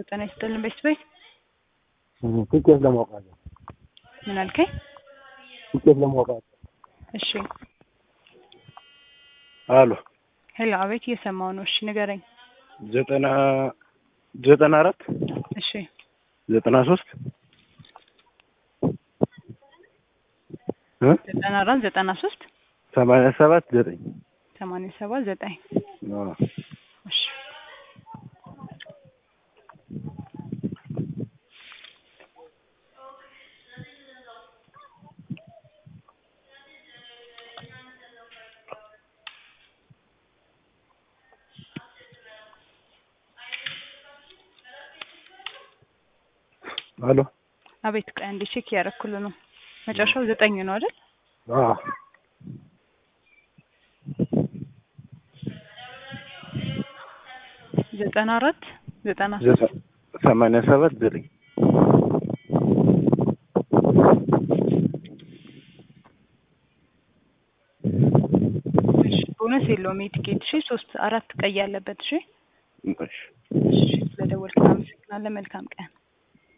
ጤና ይስጥልን ቤተሰቤ ትኬት ለማውጣት ነው። ምን አልከኝ? ትኬት ለማውጣት እሺ አሎ ሄሎ፣ አቤት እየሰማው ነው። እሺ ንገረኝ። ዘጠና ዘጠና አራት እሺ ዘጠና ሶስት እ ዘጠና አራት ዘጠና ሶስት ሰማንያ ሰባት ዘጠኝ ሰማንያ ሰባት ዘጠኝ አዎ። እሺ አሎ አቤት ቆይ አንዴ ቼክ እያደረኩልህ ነው። መጨረሻው ዘጠኝ ነው አይደል? አዎ ዘጠና አራት ዘጠና ሶስት ዘጠ- ሰማንያ ሰባት ዘጠኝ እሺ ቦነስ የለውም የቲኬት እሺ ሶስት አራት ቀይ ያለበት እሺ እሺ እሺ ስለደወልክ አመሰግናለን መልካም ቀን